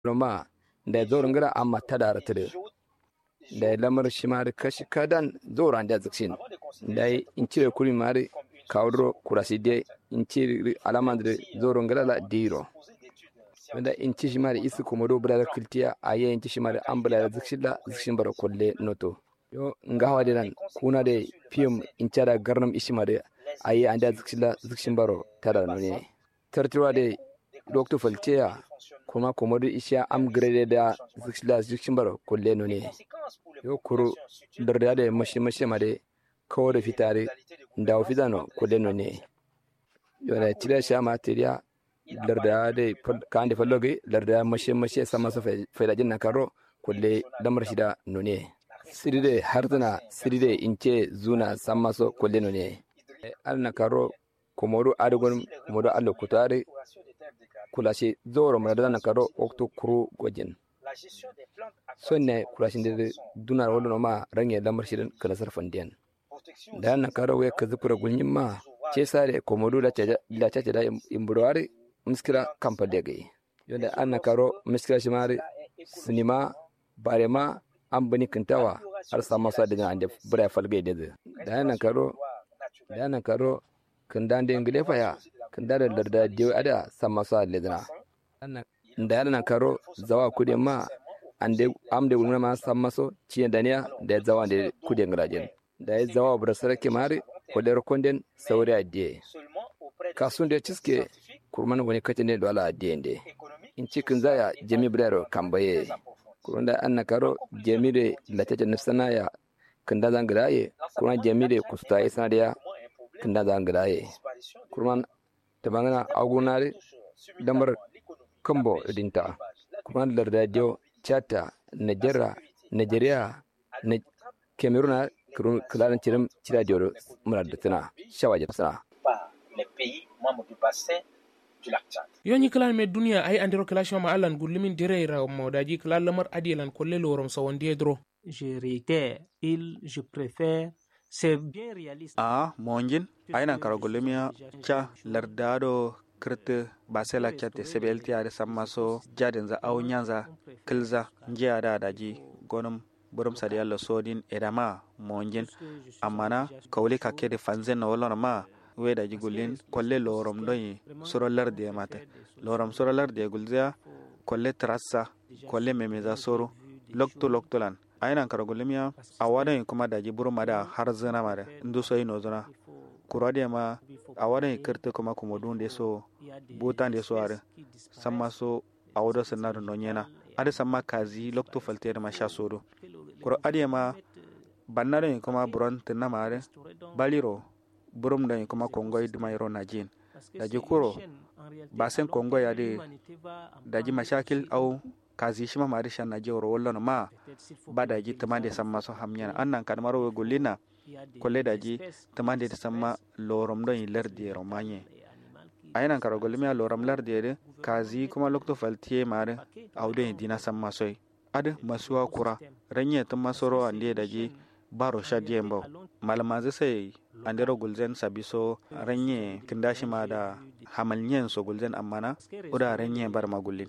roma da zorin gara amma ta da ratare da lamar shi ma da kashi kadan zoran da zikshin da in cire kuri ma da kawdro kurasi de in cire alama da zorin gara la diro wanda in ci shi ma da isi komodo bula da kiltiya a yi in ci shi ma da an bula da zikshin la zikshin bara kulle noto yo nga hawa da nan kuna da fiyum in cara garnam ishi ma da a yi an da zikshin la zikshin baro tada ne tartiwa da doktor faltiya kuma komodo isha am grade da zikla zikshin baro kulle no ne yo kuru darda da mashi mashi ma de kawo da fitare da wa fitano kulle no ne yo da tira sha materiya darda da kan da falloge darda mashi mashi sama so faida jinna karo kulle lamar shida no ne siride hartana siride ince zuna sama so kulle no ne alna karo komodo adugon komodo allo kutare kulashi zoro mana dana karo okto kuru gwajin sonne kulashin da dunar wala ma range lamar shirin kala sarfan diyan da na karo we ka zupura gunyin ma ce sare komodo da ta da ta da imburwari miskira kampa da gai yonda an na karo miskira shi mari sinima bare ma an bani kintawa har sama sa da an da bura falgai da da na karo da na karo kan dan da ingile fa kan da da da da ada sama sa ledna da yana karo zawa kudin ma an da am da wulma ma sama so ciye daniya da zawa da kudin grajen da ya zawa bura sarki mari kodar konden sauri adiye kasun da ciske kurman wani katin ne dole adiye ne in cikin zaya jami brero kambaye kurun da an na karo jami da latata nufsana ya kan da zan graye kurun jami da kusta ya sanadiya kan da zan graye kurman ta bangana agunare damar kambo dinta kuma larda dio chata nigeria nigeria na cameroon kilaran cirim cira dio mura da tana shawaje sana yoni kilan me duniya ay andiro kilashon ma alan gullimin direira mo daji kilan lamar adielan kolle lorom sawondiye dro je réitère il je préfère c'est bien réaliste a monjin aynan kara gullimiya ca lardado kirti basela kyate sebelti ade sammaso jadin za au nyanza kilza njiya da daji gonum burum sadi yalla sodin edama monjin amana kawli kakede fanzen na wolona ma we daji gullin kolle lorom doyi suro larde mate lorom suro larde gulzia kolle trassa kolle memeza soro lokto loktolan aynan kara gullimiya a wadan kuma daji burum ada har zina mare ndu soyi no zina kurade ma a wadan kirti kuma kuma dun de so butan de so are samma so a wado sanna no nyena ade samma kazi lokto falte ma sha sodo kuro ade ma bannare kuma buron tinna mare baliro burum da kuma kongoy dima yoro najin daji kuro basen kongoy ade daji mashakil au kazi shima mari shan na jewro wollo ma ba daji tamande samma so hamnyana annan kan maro golina kolle daji tamande de samma lorom don lardi romanye aynan karo golmi a loram lardi de kazi kuma lokto faltiye mare awdo dina samma soy ad masuwa kura ranye tamma soro ande daji baro shadiye mbaw malamazi sai andero gulzen sabiso ranye kindashi ma da hamalnyen so gulzen amana uda ranye bar magullin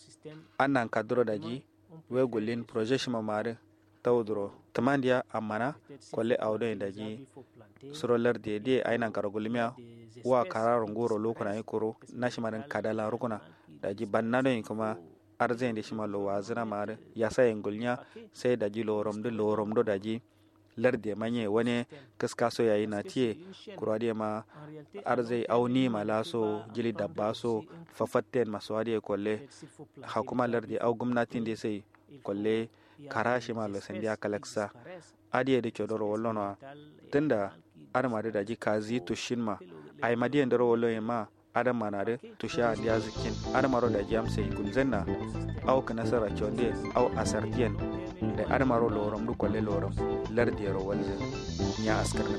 annan kadro daji we gullin projet shima mare tawdro tamandiya amana kolle awdo daji surolar de de ainan karo gulmiya wa kararun goro lokuna ikoro nashimarin kadala rukuna daji bannado kuma arzen de shima lo wazina mare yasa engulnya sai daji lorom de lorom do daji larde manye wani kaska so yayi na tiye kurade ma arzai auni malaso jili dabba so fafatten masu wadi kolle hakuma larde au gwamnatin da sai kolle karashi ma lo sandiya kalaksa adiye da kyodoro wallono tunda adama da daji kazi tushin ma ai madiyan da rawolo ma adam mana da tusha da zikin adama ro da jamse gulzenna au kana sara kyonde au asartiyan da adama ro lorom du kolle lorom lardiyar walzin ya askar na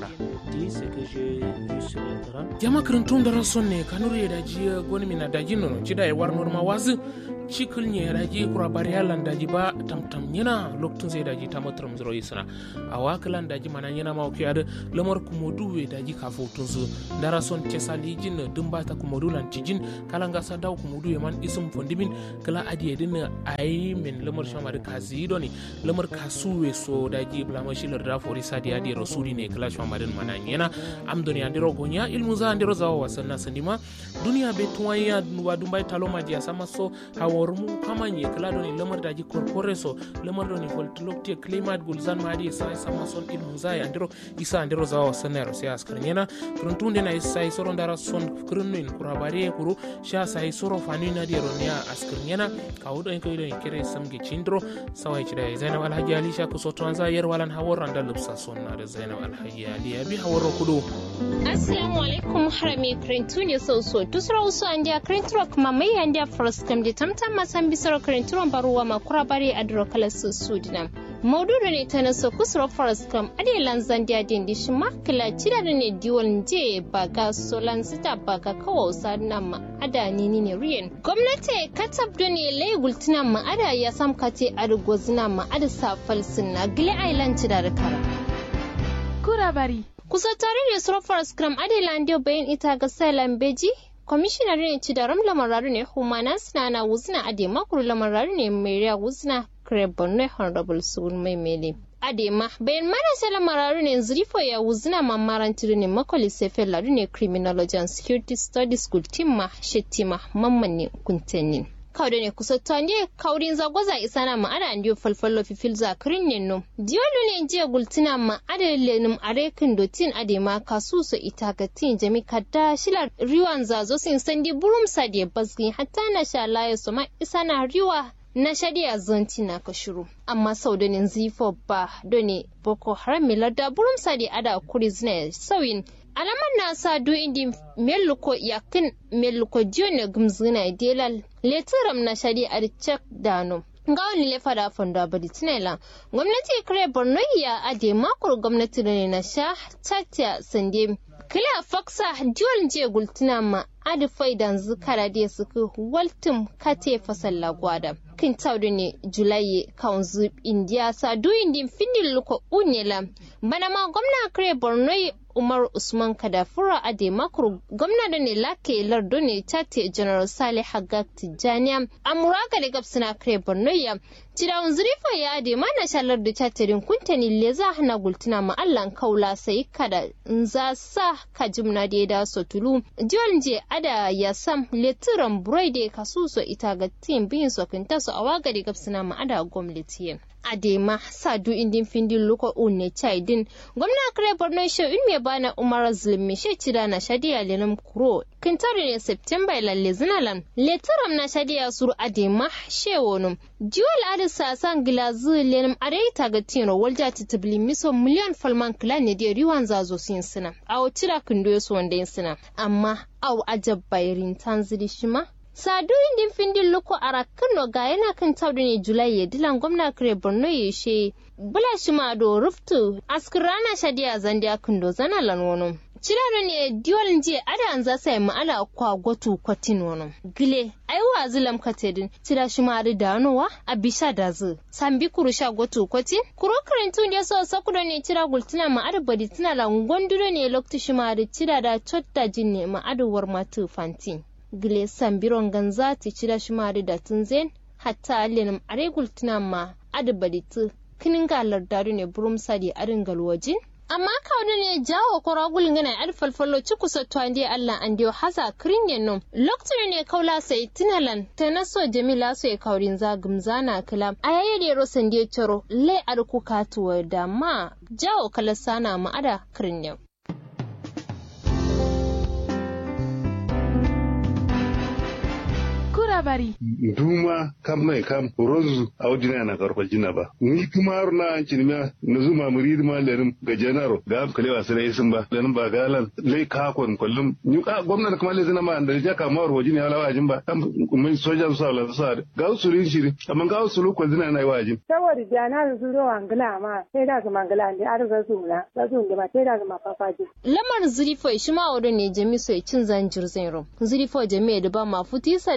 jama kirintun dara sonne kanuru ya daji goni mina daji nono cida ya war norma wazi cikil nye daji kura bariyalan daji ba tamtam nyina loktun zai daji ta matram zero yisana a wakalan daji mana nyina ma okiya da lamar kumodu we daji ka fotun su dara son tesali jin dumba ta kumodu lan tijin kalan gasa daw kumodu ye man isum fondimin kala adiye din ayi min lamar shama da kazi doni lamar kasu we so daji blama shilar da fori sadi adi rasuli ne kala shama din mana nyina am doni andiro gonya ilmu za andiro zawa wasanna sandima duniya be tuwanya wa dumbai taloma dia sama so hawormu kamanye kala doni lamar daji korpore so lamar doni voltlokti climat gulzan madi sa sama son ilmu za andiro isa andiro zawa wasanna ro sai askar nyena kuruntunde na isa soro ndara son kurunnin kurabare kuru sha sai soro fani na dia ronia askar nyena kawudo en koydo en kere samge chindro sawai chida zainab alhaji ali sha kuso tuanza yer walan hawor randa lubsa sonna da zainab alhaji ali abi haworo kudu assalamu alaikum harami krintuni so so tusra uso andia krintro kuma mai andia first kam de tamtam masan bisaro krintro baruwa makura bare adro kala su sudina maududu ne ta naso kusuro forest kam ade lanzan dia din di shima kila cida da ne diwon je baga solan sita baga kawo sadna ma ada ni ni ne riyen gwamnati katab da ne lai gultina ma ada ya sam kate adugozina ma ada safal sinna gile island cida da kara kura bari kusa tare da suro forest kam ade landio bayan ita ga sailan beji kwamishinar ne ci da ram lamararu ne humana suna na wuzina ade makuru lamararu ne mai riya wuzina Krebonne Honorable Sun Mai Mele. Adema, bayan marasa lamararu ne zurifo ya wuzina mamaran ne makoli sefe laru ne Criminology and Security Studies School timma shetima mamman ne kuntenin. kawde ne kusa tande kawrin zagwaza isana ma ada ndiyo falfallo fifil za kirin nenno diolu ne jiya gultina ma ada lenum arekin dotin ade ma kasuso itagatin jami kadda shila riwan zazo sin sandi burum sade basgi hatta na sha laye ma isana riwa na shari'a zanti na ka shiru amma sau da nin zifo ba doni boko haram milar da burum sadi ada kuri zina sauyin alaman na sa do indi meluko yakin meluko jone gumzina delal letiram na shari'a da cek dano ga wani lefa da fanda bari tinela gwamnati kare borno ya ade makon gwamnati da ne na sha tatya sande kila faksa diwon je gultuna ma adi faidan zukara da suka waltum kate fasalla gwada kin taudu ne julaye kaunzu india sa du indin findin luko unyela bana ma gwamna kare borno umar usman kadafura ade makuru gwamna da ne lake lardo ne tate general salih hagag tijjaniya amuraga da gabsina kare borno ya Cirawun zurifa ya ade mana shalar da catarin kuntani le za hana gultuna ma allan kaula sai kada in za sa ka jimna da ya da so tulu jiwon je ada ya sam letiran burai da kasu so ita ga tim bin so kinta so awaga da gabsina ma ada gwamnati adema sadu indin findin luko unne chaidin gwamna kare borno she in me bana umar zulmi she cida na shadiya lenum kuro kintari ne september lalle zinalan letaram na shadiya suru adema she wonum jiwal adi sasan gilazu lenum areita ga tino walja titibli miso miliyan falman kila ne da riwan zazo sin sina awo cira kindo so wanda sina amma aw ajab bayirin tanzili shima sadu indin findin luko ara kano ga yana kan taudu ne julai ya dilan gwamna kare borno ya she bula shi ma do ruftu askirana shadiya zandiya kundo zana lan wono Ciraro ne diol je ada an za sai ma'ala kwa gotu kwatin wono gile ai wa zilam katedin cira shi ma da danowa a bisha da zu sambi kuru sha gotu kwatin kuro karantu ne so sakudo ne cira gultina ma ada badi tana la ngonduro ne lokti shi ma da cira da chotta jinne ma ada war matu fantin gile sambiron ganza ti cira shi ma da tunzen hatta allenum aregul tuna ma ada badi tu kinin galar daru ne burum sadi arin galwajin amma kawai ne jawo koragul ngana ar falfalo ci kusa twande Allah an dio hasa kringen no lokacin ne kaula sai tinalan ta naso jamila so ya kaurin zagum zana kala ayaye de rosan de choro le ar ku katuwa da ma jawo kala sana ma ada kringen bari. Duma kam mai kam rozu a wajina na karfa jina ba. Ni kuma har na an cinima na zuma murid ma lenin ga janaro ga am kalewa sai isin ba lenin ba galan lai ka kon kullum ni ka gwamnati kuma le zina ma da ja ka mawar wajin ya lawa jin ba am mai sojan sa la sa ga usulin shiri amma ga usulu ko zina na wajin. Saboda jana da su zo angila ma sai da su mangala ne ar za su na za su da sai da su ma fafaji. Lamar zurifo shi ma wadon ne jami so cin zanjir zainro. Zurifo jami da ba ma futisa da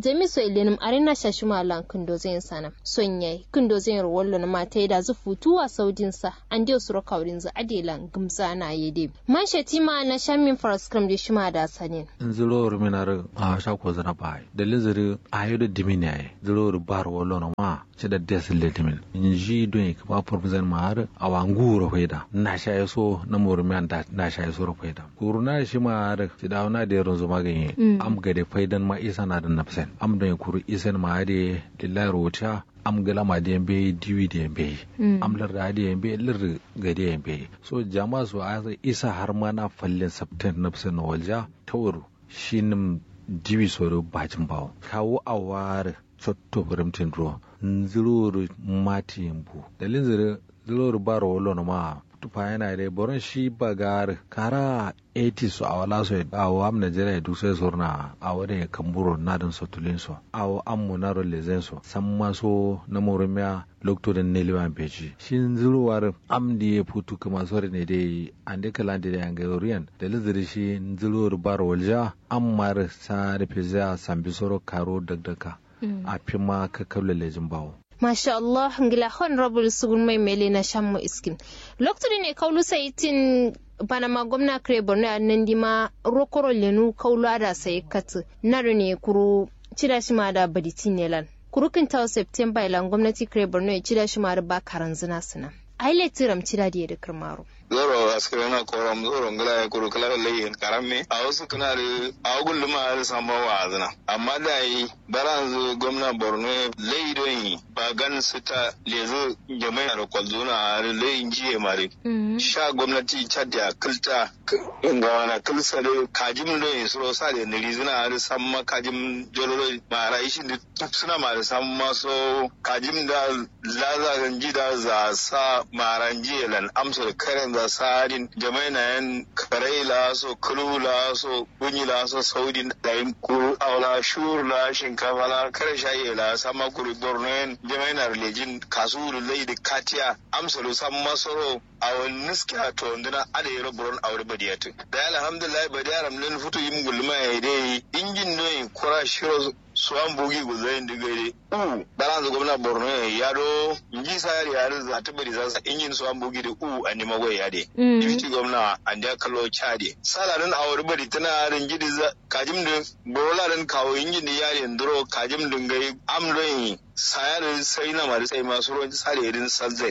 jami so ilenim arena shashuma lan kindo zai sana son yayi kindo zai rollo na mata da zu futuwa saudin sa an dio suro kaurin za adelan gumza na yede man shetima na shamin faraskram da shima da sanin zuro ruminar a shako zana bai dalin zuri a yi da dimini ya zuro bar wallo na ma ci da desil da dimin in ji don ka ba formzan ma har a wangu ro faida na sha yaso na murmiyan da na sha yaso ro faida kuru na shi ma har ci da na da yaron zuma ganye am ga da faidan ma isa na da nafsan am don kuru isan ma da lillahi rota am gala ma da yambe diwi da yambe am lar da da yambe lar ga da yambe so jama'a su a isa har ma na fallin sabtan nafsan walja tawuru shinin diwi soro bajin bawo kawo a ware cotto brimtin ro nziruru mati yambu dalin zire ziruru baro wolo na ma tufa yana da boron shi bagar kara 80 so a wala so a wa am Nigeria duk sai sorna a wada ya kamburo na dan sotulin so a wa am mu na rolle zen so san ma so na morumia lokto da ne liwan peji shin zuruwar am di ya futu kuma sore ne dai an de kala da yan ga oriyan da liziri shi zuruwar baro walja am mar sa da pizza sambi soro karo dagdaka a fi ma ka kable lejin bawo Masha Allah, ngila honorable sugun mai mele na shammo iskin. Lokacin ne kaulu saitin panama gwamna kare borno a nan dima rokoro lenu kaulu ada sai katu naru ne kuru cida shi ma da baditi ne lan. Kuru kin tawo September ilan gwamnati kare borno ya cida shi ma da ba karan zina suna. Aile tiram cida da ya da kirmaro. zoro askere na koram zoro ngala ya kuru kala layin karame a wasu kana da a gullu ma da samba wa azna amma da yi baran gwamna borno layi don yi ba gan su ta lezo jama'a da kwalzo na layin jiye mare sha gwamnati chadda kilta inga wana kilsa da kajim da yin suro sa da niri zina da samma kajim jololo mara ishi da suna mara samma so kajim da lazagan jida za sa maran jiye lan amsa da karen za sarin jamai na yan karai la so kulu la so kunyi la so saudi da yin kuru aula shur la shinkafa la kare shaye la sama kuru borno yan jamai na relejin kasu lai da katiya amsa lo sam masoro a wani niski a to ndina ada yero boron awre badiyatu da alhamdulillah badiyaram len futu yim gulma ya dai injin no kura shiro suwan bugi guzayin digare u baran gwamna borno ya do nji sayar ya za ta bari za injin suwan bugi da u a nima goyi ya de dipiti gwamna an da kallo chade salarin a wuri bari tana rin gidi kajim da borola kawo injin da yare nduro kajim dingai amdoyin sayar sai na mari sai masu ruwan sare irin salzai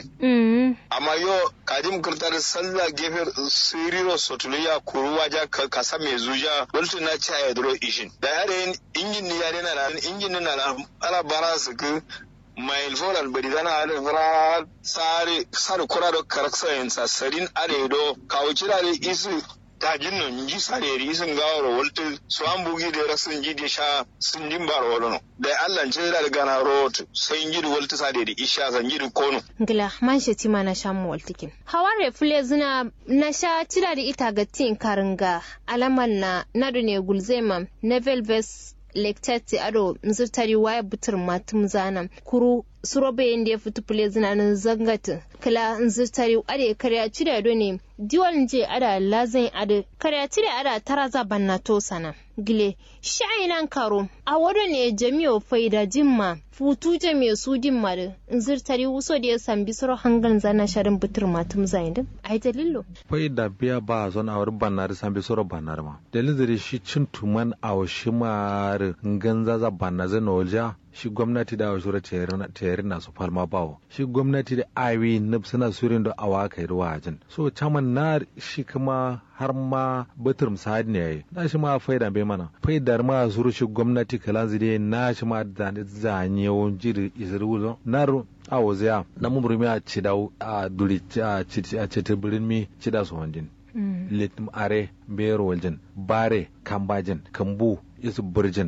amma yo kajim kirtar sallah gefe siriro sotuliya kuruwa ja ka sa mai zuja wultu na ci a duro ishin da yare injin ni yare na ran injin na na ala bara su ku mai foral bari dana ala fara sare sare kura do karaksa yin sasarin aredo kawo kira da isu tajin nan ji sareri isin gawar walta su an bugi da rasin ji da sha sun jin bar wala da Allah ce da gana rot sai ji da walta sade da isha san ji da kono ngila man shi tima na sha mu waltikin haware fule zina na sha tira da ita ga tin karinga alaman na nadu ne gulzema nevel ves lektati ado nzirtari waya butur matum zana kuru surobe yanda ya fito fule zina nan zangata kala nzirtari ade karya cire do ne diwal je ada lazin ade karya cire ada taraza banna to sana gile sha'inan karo a wado ne jami'o faida jimma futu jami'o su dimma da nzirtari wuso da ya sambi suro hangan zana sharin butur matum zayin din ai dalilo faida biya ba zon awar bannar sambi suro bannar ma dalilin zare shi cin tuman a washi mar ganza za banna zai nolja shi gwamnati da wasu tayari na su falma bawo shi gwamnati da awi na suna surin da awa kai ruwa ajin so caman na shi kuma har ma batir misali ne yayi na shi ma faida bai mana faidar ma zuru shi gwamnati kalan zide na shi ma da zanye won jiri isru na a wazaya na mumurmi a cida a duri a cita birin mi cida su wanjin litim are bero waljin bare kambajin kambu isu birjin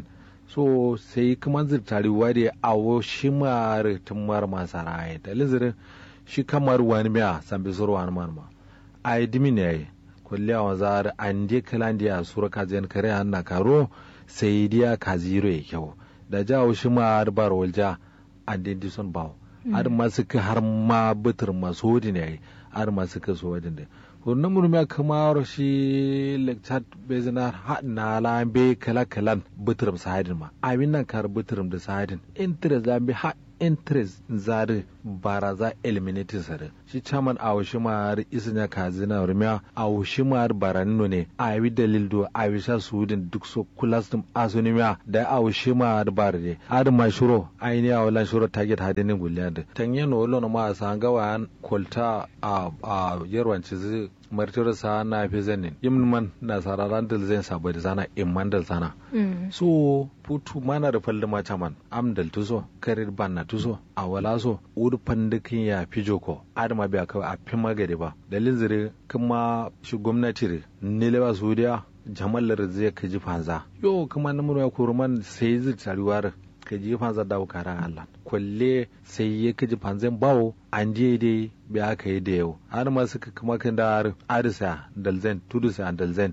so sai kuma zirtari wari awo shi mara tumar masara ya da lizirin shi kamar wani miya sambi zuru wani marma a yi dimi ne ya yi kulli a wazar an je kalan diya sura kaziyan kare an na karo sai diya ka ziro ya kyau da jawo shi ma har bar walja an dai son bawo har ma suka har ma bitir masu hudu ne ya yi har ma suka so wajen da wannan murmiya kamar shi lecture bezina na lambe kala kalan butrum sahadin ma abin nan kar butrum da sahadin interest lambe ha interest zari baraza eliminating sare shi chairman a washi mar isnya kazina rumiya a washi mar baranno ne a yi dalil do a yi sha sudin duk so kulas dum asunimiya da a washi mar barde ad ma shuro aini a wala shuro target hadin gulyad tanye no lo no ma sanga wan kolta a a yerwanci zai martir sa na fi zanin imman na sararan dal zai sabo da zana imman dal sana so putu mana da falli ma chaman am dal tuso karir ban na tuso a wala so ur pandikin ya fi joko adama biya kawai a fi magari ba dalil zire kuma shi gwamnati ne ne ba su diya jamallar zai kaji fanza yo kuma na murya kuruman sai zai tariwar ka ji fanza da karan Allah kwalle sai ya kaji fanzan bawo an je dai bi aka yi da yau har ma suka kuma kan da arisa dalzen tudusa dalzen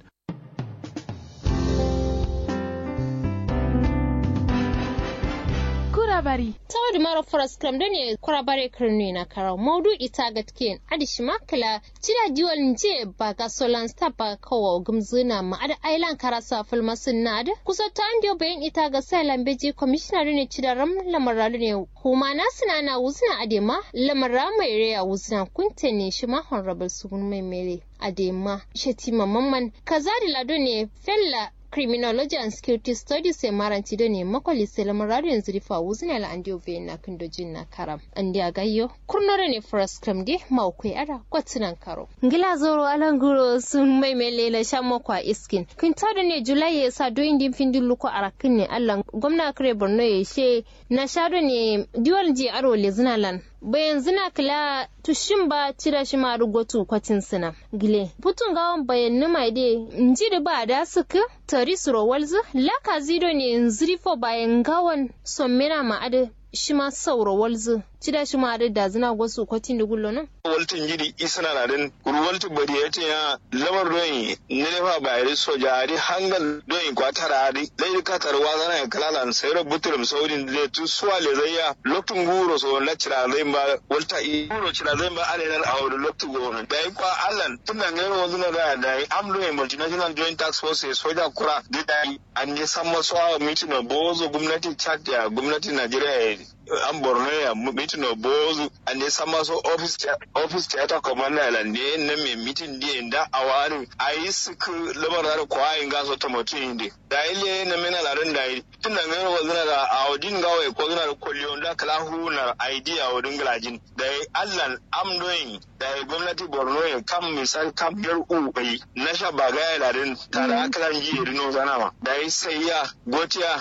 kurabari tawadu mara foras kram da ne kurabare kirni na karau maudu ita gatken adishi makala cida diwal nje ba ga solan sta ba kawo gumzuna ma ada ailan karasa filmasin na da kusa ta an bayan ita ga sailan beji commissioner ne cida ram lamaralu ne kuma na suna na wuzna adema lamara mai reya wuzna kunte ne shi ma honorable sugun mai mere adema shetima mamman kazari lado ne fella criminology and security studies e maranti do ne makoli selam radio zrifa wuzina la andio ve na kindo jinna karam andi agayyo kurnore ne first cram de mawkwe ara kwatinan karo ngila zoro alanguro sun mai melela shammo kwa iskin kin tada ne julai ya sa do indin findin luko arakin ne allah gwamna kare borno ya she na shado ne diwal je aro le zinalan bayan zina kila tushin ba cira shi ma rugotu kwatin sina gile putun gawan bayan nima de njiri ba da suka tari suro walzu laka zido ne nzirifo bayan gawan sommina ma ade shi ma sauro walzu cida shi ma da zina gwasu kwatin da gullo nan waltin jiri isana na den kuru walti bari ya ya lamar doyi ne fa bayari soja ari hangal doyi kwatara ari dai ka tarwa zana ya kalalan sayro buturum saudin le tu suwa le zayya loktun guro so na cira zai ba walta i guro cira zai ba ale nan awdo loktu guro dai kwa allan tun da ngero wanzu na da dai am doyi multinational joint tax force soja kura dai an je san maso mitino bozo gwamnati chad ya gwamnati najeriya an borno ya mitino bozu an je san maso office office theater commander la ne na me mitin di da awari ayi suku lamar da kwa in ga so tomato inde da ile na mena la ran da tun da ngero wazina da awdin ga wai ko zina da kollion da kala hu na idea wadin galajin da allan am doing da gwamnati borno ya kam misal kam yar u bai na sha bagaya la rin tare akalan ji rino zanawa da sai ya gotiya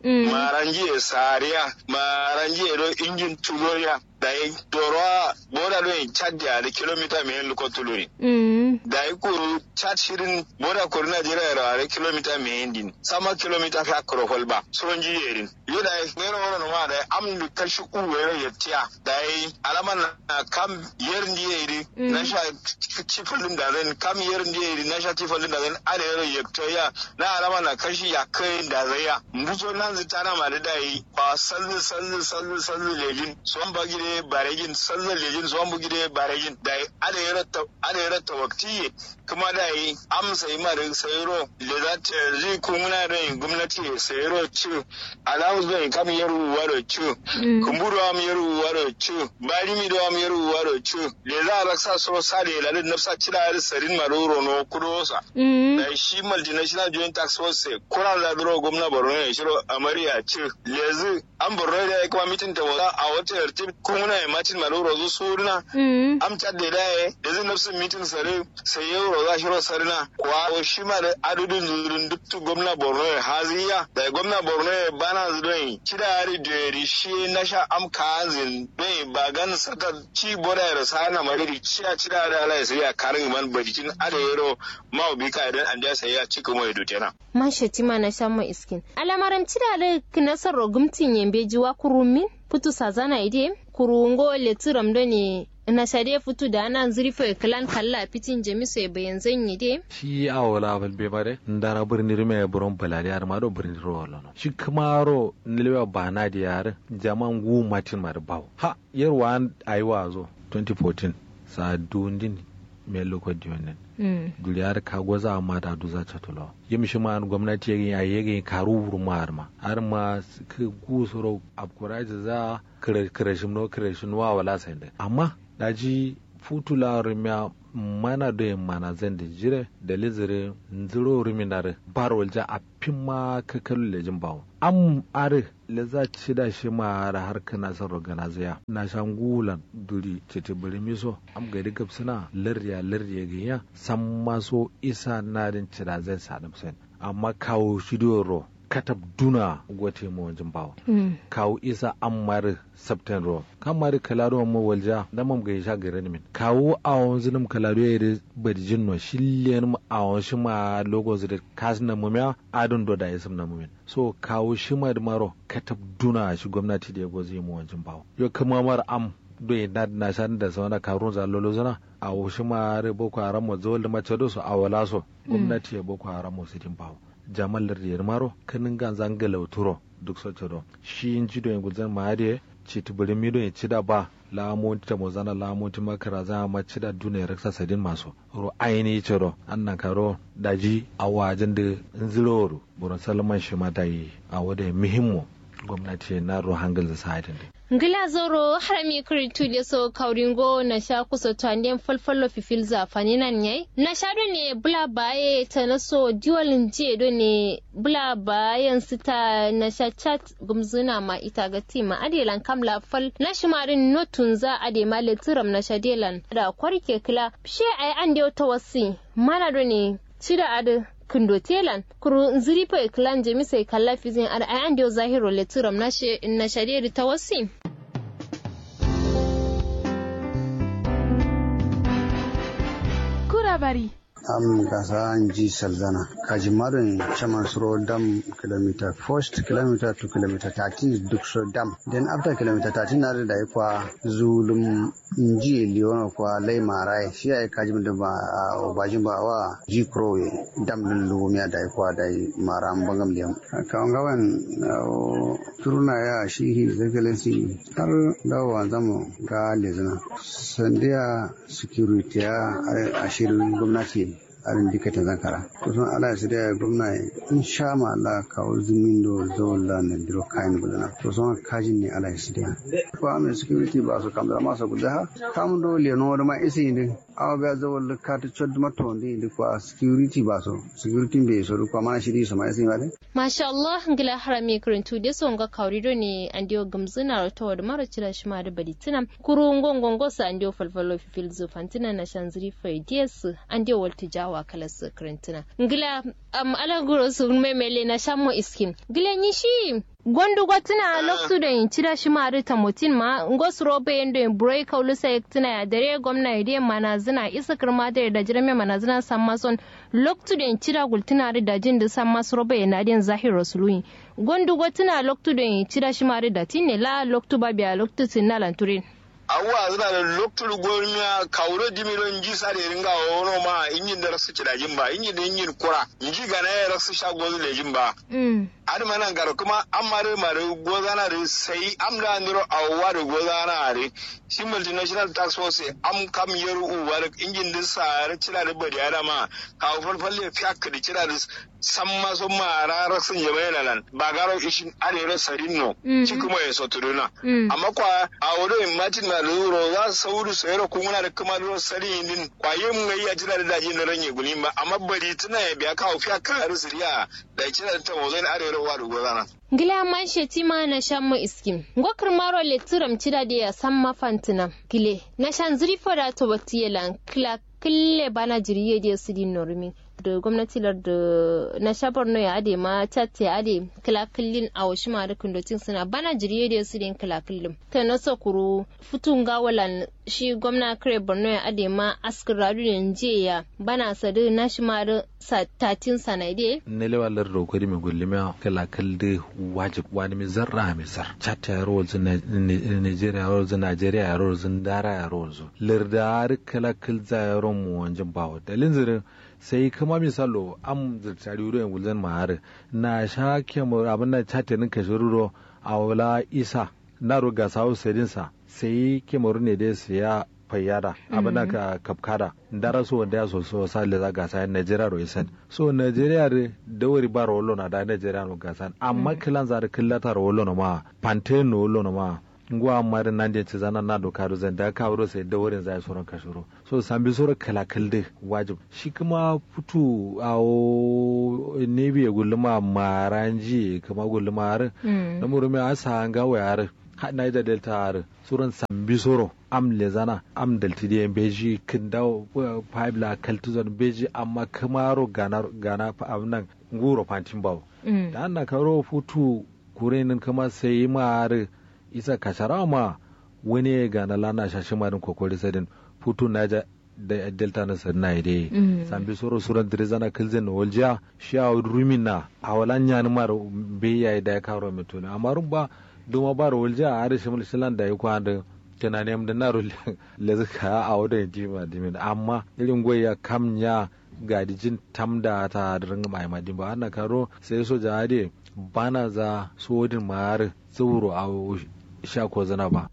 maranji sariya maranji do injin tuloya da yi dorowa boda do in chad da kilomita mai yin luko tuluri da yi kuru chad shirin boda kuru najeriya da da kilomita mai yin din sama kilomita fa kuro holba son ji yerin yo da yi mero wani ma da am du kashi uwe ya tiya da yi alaman na kam yerin di yeri na sha cifalin da zan kam yerin di yeri na sha cifalin da zan ada yero ya na alaman na kashi ya kai da zai ya mbuso nan zitana ma da yi ba sallu sallu sallu sallu lejin son bagire baregin sallar lejin zuwan bugide baregin da ada ya ratta wakti kuma da yi amsa yi mara sayro le za ta zai kumuna da yin gwamnati sayro ci alamu zai kam yaru waro ci kumburu am yaru waro ci bari mi do am yaru waro ci le za a raksa so sale lalin nafsa cira yar sarin maroro no kudosa da shi multinational joint tax force kura da duro gwamna borno ya shiro amariya ci lezi an borno da ya kuma mitin ta a wata yartib kumuna ya matin maloro zu suruna am cadde da ya da zai nafsin mitin sare sai yau roza shiro sarina kwa shi ma da adudin zurin duktu gwamna borno ya haziya da gwamna borno ya bana zurin kida yari da yari shi na sha am kazin don ba gan saka ci boda ya rasa na mariri ciya cida da ala ya sai ya karin man bajikin ada yaro ma bi ka idan an da sai ya cika mai dutena man shetima na sha mai iskin alamaran cida da kinasar rogumtin yambe jiwa kurumin putu sazana ide kurungo letiram do ne na sade futu da ana zurfe kalan kalla fitin jamisu ya bayan zanyi de shi a wala bal be bare ndara birni rime buron balade ar mado birni ro lono shi kamaro nilwa bana da yar jaman gu matin mar baw ha yarwa ayi wazo 2014 sa dundin me loko diyonen duri har ka goza amma da du za ta tulo yim shi ma gwamnati yake ya yake karu wuru ma har ma har ma ku gusuro abkuraji za kire kire shi no kire shi wa wala sai amma daji futula rimya mana da mana zan da jire da lizire nziro riminare barwal ja a pimma ka kalu lejin bawo am are le za ci da shi ma da har kana san rogana zaya na shan gulan duri cete bari miso am ga diga suna larya larya ga ya san maso isa na din ci da zan sa sen amma kawo shi ro katab duna gwate mu wajen bawa kawo isa an mari sabten ro kan mari kalado mu walja da mam ga sha gare min kawo a wanzu nim kalado ya yi badjin no shillen mu a wanzu ma logo da kas na mu ya adun do da yasum na mu so kawo shi ma da maro katab duna shi gwamnati da ya gozi mu wajen bawa yo kuma mar am doyi na na shan da sauna karun za lolo zana a wushi ma re boko haram mu zo da mace do su a wala so gwamnati ya boko haram mu sitin bawa jamal lardiyar maro kanin gan zangala turo duk soce do shi in ji doyin guzan ma hade ci tubiri mi doyin ci da ba lamonti ta mozana lamonti makara za ma ci da duna ya raksa sadin masu ro aini ce ro annan karo daji a wajen da ziloro buran salman shi ma yi a wada muhimmo gwamnati na ro hangal da sa'adin ngila zoro harami kuritu da so kauringo na sha kusa tanden falfalo fifil zafani nan yai na sha do ne bula baye ta na so diwalin je do ne bula bayan sita na sha chat gumzuna ma ita ga tima adelan kamla fal na shimarin notun za ade ma letiram na sha delan da kwarke kila she ai an da ta wasi mana do ne cida ade kindo telan kuru nziri po iklan jemi sai kalla fizin ar ayan dio zahiro letiram na she na shadiri tawassi kura bari am gasa ji salzana kaji marin chaman suro dam kilometer first kilometer to kilometer 13 duk so dam then after kilometer 13 na da kwa zulum inji liona kwa lai marai shi ai kaji da ba bajin ba wa ji pro dam din lumiya da kwa da mara bangam liam kan gawan turuna ya shi his excellency har dawa zamu ga lezina sandiya security ya ashirin gwamnati arin dika ta zakara kusan ala su da gwamna in sha ma Allah kawo zumin do zola na diro kayan gudana kusan kajin ne ala su da ko amin security ba su kamar masa guda ha kamun do le no ma isi ne awa ga zawal ka ta chod ma to ndi di kwa security ba so security be so ko ma shiri so ma isi ma de masha Allah ngila harami kurintu de so nga kaurido ne andio gamzuna to da mara cira shi ma da baditina kuru ngongongo sa andio falfalo fifil zu fantina na shanziri faidies andio walti jawa kala su kurintina ngila am ala guro su memele na shammo iskin ngila ni shi gondu gwatina loktu da yin cira shi ma ta mutin ma ngos robe yendo yin burai kaulu sa tina ya dare gwamna ide mana zina isa kirma da da jirame mana zina san mason loktu da yin cira gultina da jin da san masu robe yana din zahir rasuluyin gondu gwatina loktu da yin cira shi ma da tinne la loktu ba biya loktu tinna lanturin awwa zina da loktur gormiya kauro dimiron ji sare ringa wono ma inyin da rasu cidajin ba inyin da inyin kura inji gana ya rasu shago lejin ba ar manan gar kuma an mare mare gozana da sai am da ndiro awwa da gozana are shi multinational tax force am kam yar uwar injin din sare cira da bari ada ma kawo falfalle fiyak da cira da san ma sun ma rarar sun yaba nan ba garo ishin arere sarinno ci kuma ya soturuna amma kwa a wurin martin na luro za su sauru sayar kuma da kuma luro sari din kwaye mun yi ajira da daji na ranye guli ba amma bari tuna ya biya kawo fiya kan risiriya da cira da ta wazon arere wa da gozana Gila man shetima na shan mu iskim. Ngokar maro le turam cida da ya san mafantina. Gile, na shan zuri fada to batiyelan kila kille bana jiriye da su din normi. da gwamnati da na shabar no ya ade ma tatte ya ade kilakillin a washi ma rikin dotin suna bana jiriye da su din kilakillin ta na sakuru futun gawalan shi gwamna kare borno ya ade ma askar radu ne je ya bana sadu na shi ma da tatin sanade ne lewa lar do ko mi gulli ma kilakil de wajib wani mi zarra mi zar chatta ya rol zin Nigeria ya rol zin Nigeria ya rol zin dara ya rol zo lir kilakil za ya ron mu wanjin bawo dalin zirin sai kama misalo am zirtari wuro yan gulzan mahar na sha kemur abin da chatenin ka shiruro a wala isa na roga sawo sedinsa sai kemur ne da siya fayyada abin da ka kapkada ndara so wanda ya so so sa le za gasa Nigeria ro isen so Nigeria re da wari ba ro na da Nigeria no gasa amma kilan za da killata ro na ma pante no lo na ma ngwa mari nande ci zana na do karu zan da kawo sai da wurin zai soron kashiro so sambi soro kala kalde wajib shi kuma futu a o nebi ya gulma maranji kuma gulma har da murumi asa ga wayar ha Niger Delta har suran sambi soro am le zana am dalti de beji kinda pipe la kaltuzon beji amma kamaro gana gana amnan nguro pantin bawo da anna karo futu kurenin kuma sai ma isa kashara ma wani ya gana lana shashi marin kokori sadin putu na ja da delta na sadin na ide sambi soro suran dirizana kilzen na waljiya shi a rumin na a walan yani mar beya da ya karo mito ne amma rumba duma ba ro waljiya a harshe mulkilan da ya kwa da tunani am da na ro lezuka a wadda ya jima dimin amma irin goya kam ya gadijin tamda ta da ringa mai madin ba ana karo sai soja ade bana za sodin mar tsoro a sha ko zana ba.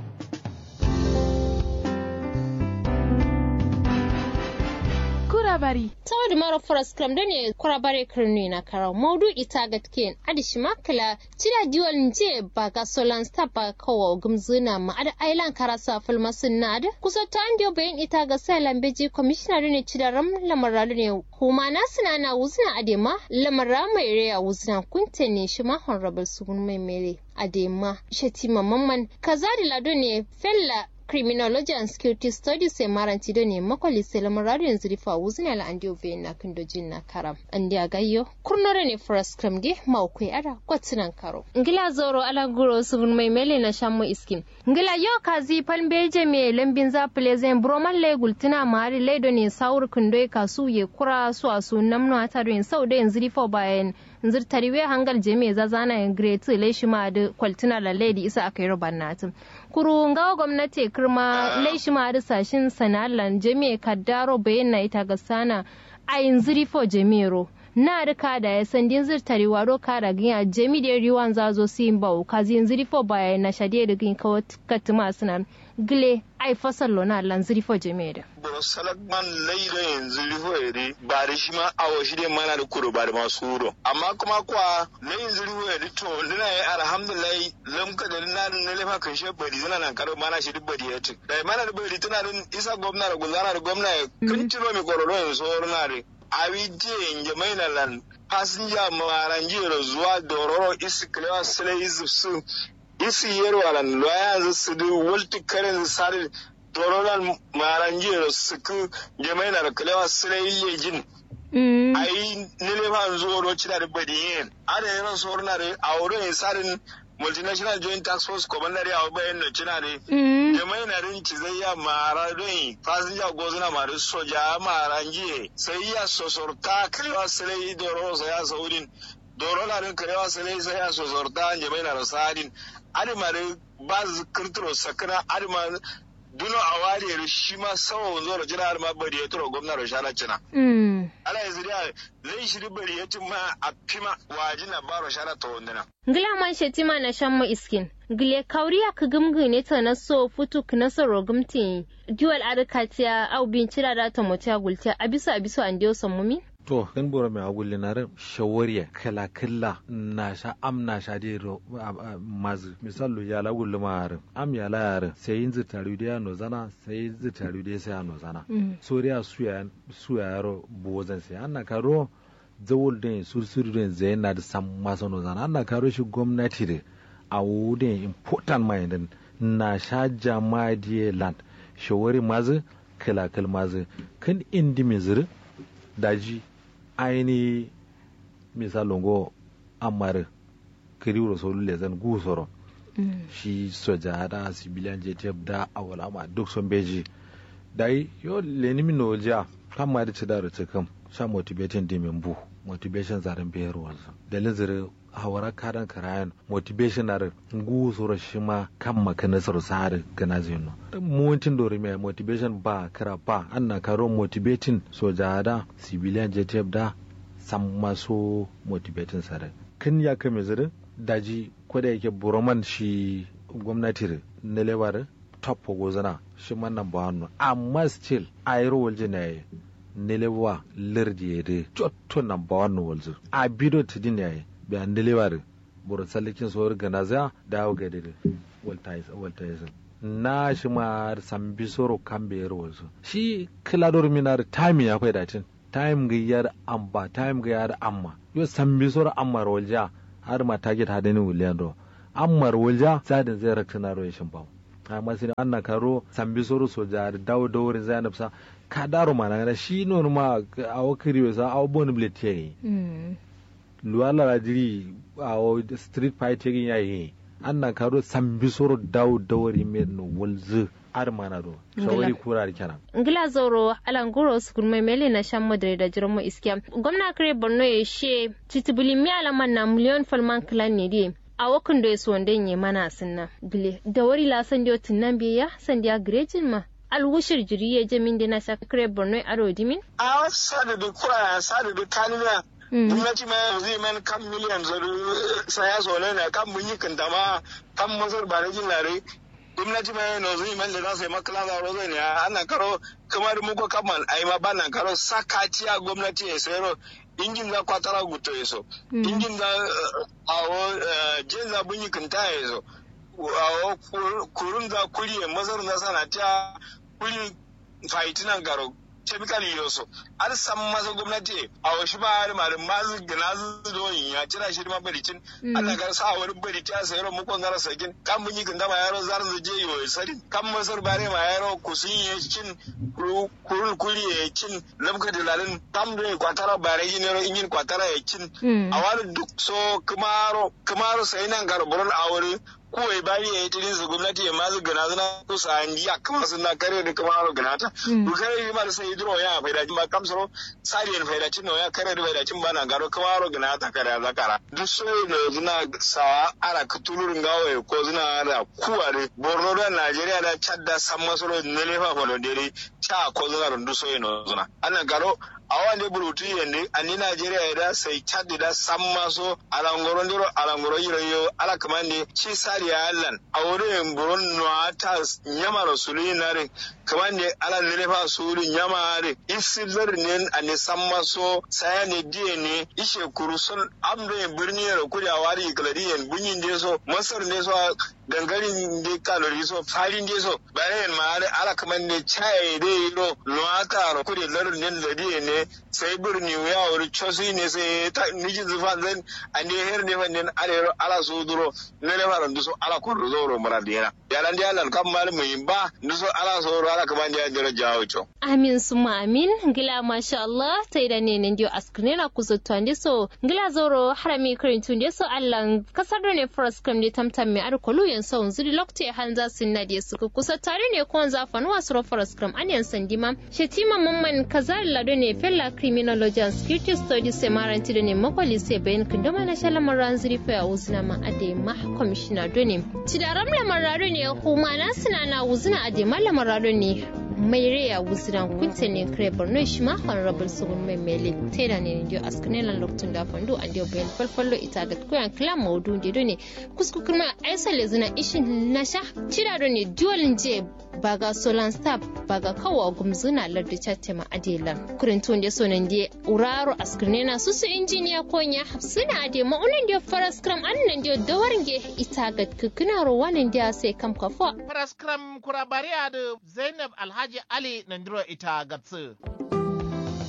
Kurabari. Tawad mara foras kram da ne kurabare kirni na karau maudu ita ga ken adishi makala cida diwal nje ba ga solan sta ba kawo gumzuna ma ada ailan karasa fulmasin na ada kusa ta andiyo bayan ita ga sai lambeji commissioner ne cida ram lamaralu ne kuma na suna na wuzna adema lamara mai reya wuzna kunte ne shi ma honorable sugun mai mere adema shatima mamman kaza da lado ne fella criminology and security studies sai maranti da ne makwali sai lamar yanzu rifa wuzina la andi ove na kindojin na karam andi agayyo kurnore ne first cram ge maukwai ara kwatinan karo ngila zoro ala guro subun mai mele na shammo iskin ngila yo kazi palmbeje me lambin za plezen broman le gultina mari leido ne saur kindoi kasu ye kura su asu namno ata do sau da yanzu rifa bayan nzir tariwe hangal jeme za zana yan great le shi ma da kwaltina la lady isa akai roban natin kuru ngawa gwamnati kirma le shi ma da sashin sanalan jeme kaddaro bayan na ita ga sana a yanzu rifo jemero na rika da ya san din zir tari waro kara ginya jemi da riwan zazo sin bau kazi yanzu rifo baya na shade da gin kawo katima suna gile ai fasal lona lan zirifo jemeda boro salak man leiro yanzu rifo eri bari shi ma awo shi dai mana da kuro bari masu wuro amma kuma kwa leyin zirifo eri to dina yi alhamdulillah lamka da na na lefa kan shi bari zina nan karo mana shi bari ya ci da mana da bari tana din isa gwamna da gulzana da gwamna ya kun ciro mi kororo yanzu na re abi je inje mai na lan fasinja maranjiro zuwa dororo isi kilewa sile izipsu isi yerwa lan loya zu sidu wulti karen sari dorolan maranjiro suku jemai na kilewa sile iye jin ayi nile fa zuwa ro cida da badiyen ada yana sorna da aure sarin multinational joint tax force commander ya bayan da cina ne jama'i na rin ci zai ya mara don fasinja gozuna mara soja mara njiye sai ya sosorta kalewa sai doro sai ya saurin doro na rin kalewa sai sai ya sosorta jama'i na rasadin adimare ba zikirtiro sakana adima duno a wariyar shi ma sawa wanzo da jira ma bari ya tura gwamna shana cina. Ala yanzu da zai shiri bari ya ma a fima waji na baro shana ta wanduna. Ngila man shetima na shan mu iskin. Gile kauriya ka gumgu ne ta na so futu ka na soro gumti. Duwal adakatiya au bin cira da ta mutiya gultiya abisu abisu an diyo mumi. to kan bora mai agulli na ran shawariya kala kala na sha am na sha de ro mazu misalu ya la gulli ma harin am ya la yarin sai yin zitaru da ya nozana sai yin zitaru da sai ya nozana soriya suya suya yaro bozan sai an na karo zawul da sursuru da zai na da sam masa nozana an na karo shi gwamnati da a wudin important mind na sha jama'a da land shawari mazu kala kala mazu kan indi mizir daji aini misalin go amar kiriwar solu lezan gusoro shi soja da civilian jtf da awalama duk sun beji dai yo leni min no ja kan ma da ci da rutu kan sha motivating di min bu motivation zaren bayar wansa da lizire hawara karan karayan motivation ar gusoro shi ma kan makana sar sare gana zino muwancin dore mai motivation ba kara ba anna karo motivating soja da civilian jtf da san maso motivating sare kan ya kame zirin daji kwada yake buroman shi gwamnati na lebar top gozana shi man number one amma still ayro walje ne nelewa lerdi yede chotto number one walje a bido tidin yayi be an nelewa de buru salikin so organiza dawo ga de waltais waltais na shi ma sambi soro kambe yaro walzo shi kilador minar time ya kai datin time ga yar amba time ga yar amma yo sambi soro amma rolja har ma target hadani wuliyan do amma rolja zadin zai raksana ro shin bawo amma sai an na karo sambi soro soja da dawo da wurin zainab sa ka daro mana na shi non ma a wakiri sa a bon blete luwala la jiri a street fight yayi an na karo sambi soro dawo da wurin men walzu ar mana do shawari kura kenan ngila zoro alanguro sukun mai mele na shan madare da jirmo iskiya gwamna kare borno ya she titibuli mi alaman na miliyon falman kilan ne dai a wakan da ya so wanda ya mana sunna bile da wari la san dio tinnan biya san dia grejin ma alwushir jiri ya jamin da na sha kare borno aro dimin a sadu da kura sadu da kanina gwamnati ma yanzu yi man kan miliyan zaru saya so ne kan mun yi kantama kan masar ba da jin lare gwamnati ma yana zuwa man da za su yi makala da rozo ne ana karo kamar muku kaman ai ma bana karo sakaciya gwamnati ya sayaro injin za kwatara guto ya so injin za awo jin za bunyi kinta ya so awo kurun za kuri ya mazar na sanatiya kuri faitinan garo chemical yoso ar sam masa gwamnati a wasu ba har malin mazu gina zuwa ya cira shi ma baricin Allah gar sa wani barici a sayar mu kon gara sakin kan mun yi ganda ma yaro zar je yo sari kan masar bare ma yaro kusin ya cin kurul kuri ya cin labka dilalin tam da kwatara bare yin yaro inyin kwatara ya cin a wani duk so kumaro kumaro sai nan garburan aure kowai bari ya yi tirin su gwamnati ya mazu gana zuna kusa an ji a kama suna kare da kuma haro gana ta. Bukare yi mara sai hidro ya faida ma kamsaro sariyan faida cin ya kare da faida cin bana garo kuma haro gana ta kare a zakara. Duk so da zuna sawa ara kutulurin gawa ko zuna da kuware Borno da Najeriya da Chad da San Masoro ne ne fa falo dere cha ko zuna rundu so yana zuna. Ana garo a wande burutu yende ani Najeriya da sai Chad da San Maso alangoro ndiro alangoro yiro yo ala kamande ci sari ya allan a wurin buron nuwa ta nyama rasuli nare kamande ala nile fa suri nyama re isi ne a ne San Maso saya ne diye ne ishe kurusun amre birni ya kuri a wari kaladiyan bunyin de so masar ne so gangarin de kalori so farin de so bayan ma ala kamande chai de yiro nuwa ta ro kuri larin ne ladiye ne sai birni ya wuri cosi ne sai ta niji zufa zan a ne her ne fa nen are ala so duro ne ne fa nduso ala ko do ro mara dira ya lan dia lan kam mal mai ba nduso ala so ro ala kaman dia jira jawo cho amin suma amin ngila masha Allah tai da ne ne dio askne na kuzo twande so ngila zoro harami kirin tunde so Allah kasar da ne first kam ne tamtam me ar kolu yan so zuri lokte hanza sinna dia suka kusa tare ne ko zafan wasu ro first kam an yan sandima shetima mamman kazar lado ne fella criminology and security studies sai maranti da ne makwali sai bayan kundama na shala maran zuri fa uzna ma ade ma commissioner do ne tidaram la mararo ne kuma na suna na uzna ade ma la mararo ne mai reya wuzina kunte ne kare borno shi ma honorable sugun mai mele teda ne ndio askane lan loktun da fandu an dio bayan falfallo ita ga kuyan kila maudu de do ne kusku kuma aisa le zina ishin nasha tira do ne dual je baga solan stab baga kawa gumzuna lardu chatte ma adelan kurin tun de sonan de uraro askane na susu injiniya konya hafsina ade ma unan de faras kram annan de dawarnge ita ga kukuna ro wanan de sai kam kafo faras kram kurabariya da zainab alhaji ali nandiro ita gatsu